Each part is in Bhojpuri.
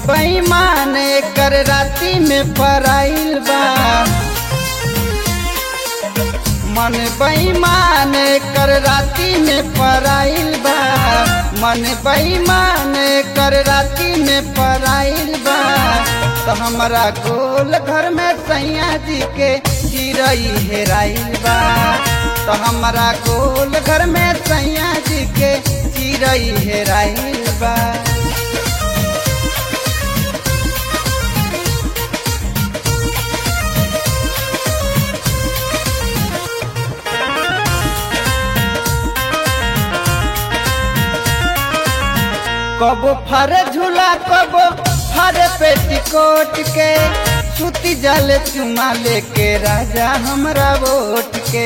बेईमान कर राती में पराइल बा मन बेईमान कर राती में पराइल बा मन बेईमान कर राती में पराइल बा तो हमारा गोल घर में सैया जी के चिरई हेराइल बा तो हमारा गोल घर में सैया जी के चिरई हेराइल बा कबो फरे झूला कबो फरे पेटीकोट के सुती जल चुमा लेके राजा हमरा वोट के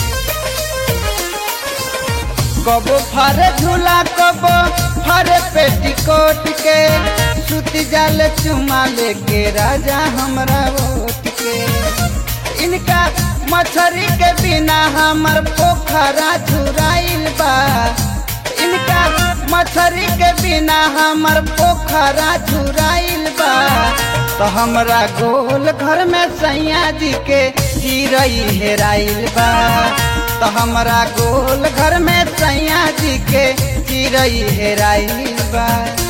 कबो फरे झूला कबो फरे पेटीकोट के सुती जल चुमा लेके राजा हमरा वोट के इनका मछरी के बिना हमर पोखरा झुराइल बा इनका मछरी के बिना हमर पोखरा झुराइल बा तो हमरा गोल घर में सैया जी के चिरई हेराइल बा तो हमरा गोल घर में सैया जी के चिरई हेराइल बा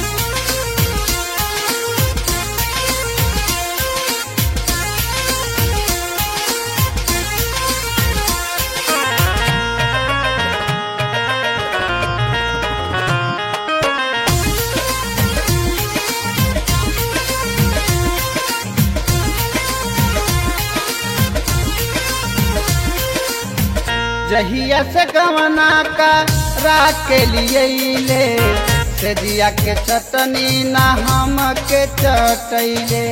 जहिया से गवना का राख के लिए ले से दिया के चटनी ना हम के चटैले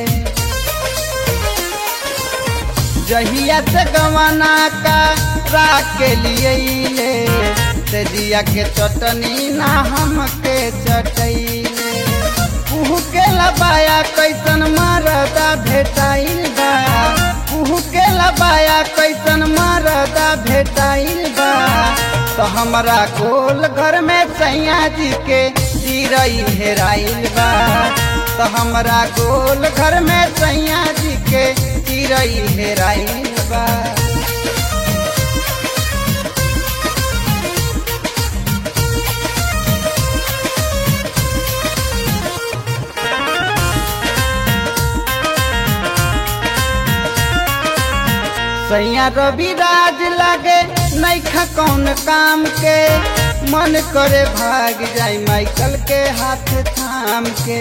जहिया से गवना का राख के लिए ले से दिया के चटनी ना हम के चटैले कुहू के लबाया कैसन मरदा भेटाइल बा कुहू के लबाया कैसन मरदा भेटाइल बा तो हमरा गोल घर में सैया जी के चिरई हेराइल बा तो हमरा गोल घर में सैया जी के चिरई हेराइल बा सैया रवि राज लागे नैखा कौन काम के मन करे भाग जाई माइकल के हाथ थाम के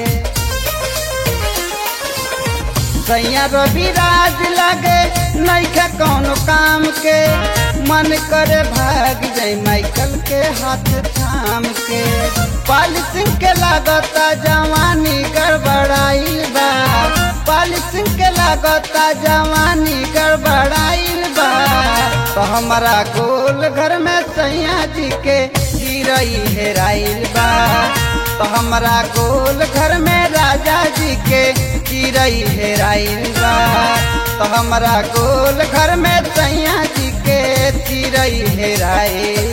सैया रवि राज लागे नैखा कौन काम के मन करे भाग जाई माइकल के हाथ थाम के पॉलिसिंग के लागता जवानी गड़बड़ाइल बा पॉलिसिंग के लागता जवानी गड़बड़ाइल बा तो हमारा गोल घर में सैया जी के चिरई हेराइल बा तो हमारा गोल घर में राजा जी के चिरई हेराइल बा तो हमारा गोल घर में सैया जी के चिरई हेराइल